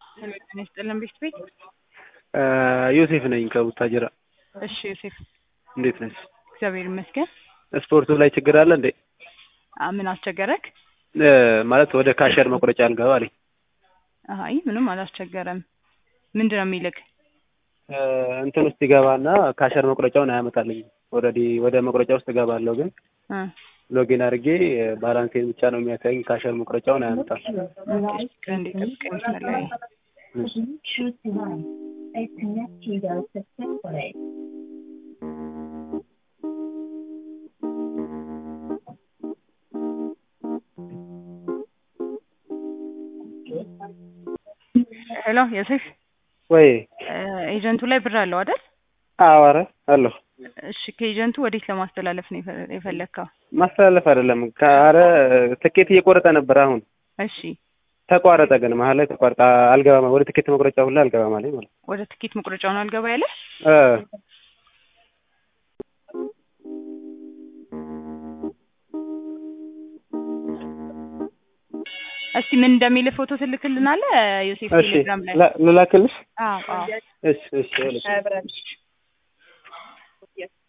ጤና ይስጥልን ቤት ቤት ዮሴፍ ነኝ ከቡታጅራ። እሺ ዮሴፍ እንዴት ነሽ? እግዚአብሔር ይመስገን። ስፖርቱ ላይ ችግር አለ እንዴ? አ ምን አስቸገረክ? እ ማለት ወደ ካሸር መቁረጫ አልገባ አለኝ። አይ ምንም አላስቸገረም። ምንድን ነው የሚልክ? እ እንትን ውስጥ ይገባና ካሸር መቁረጫውን አያመጣልኝም። ኦልሬዲ ወደ መቁረጫ ውስጥ እገባለሁ ግን እ ሎጊን አድርጌ ባላንሴን ብቻ ነው የሚያሳየኝ። ካሸር መቁረጫውን አያመጣም። ከእንዴ ጠብቀኝ መስመር ላይ Choose device. It's connected successfully. ሄሎ ዮሴፍ ወይ እ ኤጀንቱ ላይ ብር አለው አይደል? አዎ፣ ኧረ አለሁ። እሺ ከኤጀንቱ ወዴት ለማስተላለፍ ነው የፈ- የፈለግከው? ማስተላለፍ አይደለም ከአረ ትኬት እየቆረጠ ነበር። አሁን እሺ ተቋረጠ። ግን መሀል ላይ ተቋረጠ። አልገባም ወደ ትኬት መቁረጫ ሁላ አልገባም አለኝ ማለት ነው። ወደ ትኬት መቁረጫውን አልገባ ያለ እ እስቲ ምን እንደሚል ፎቶ ትልክልናለህ ዮሴፍ እሺ ቴሌግራም ላይ? ላ- ልላክልሽ? አዎ አዎ እሺ እሺ ይኸውልሽ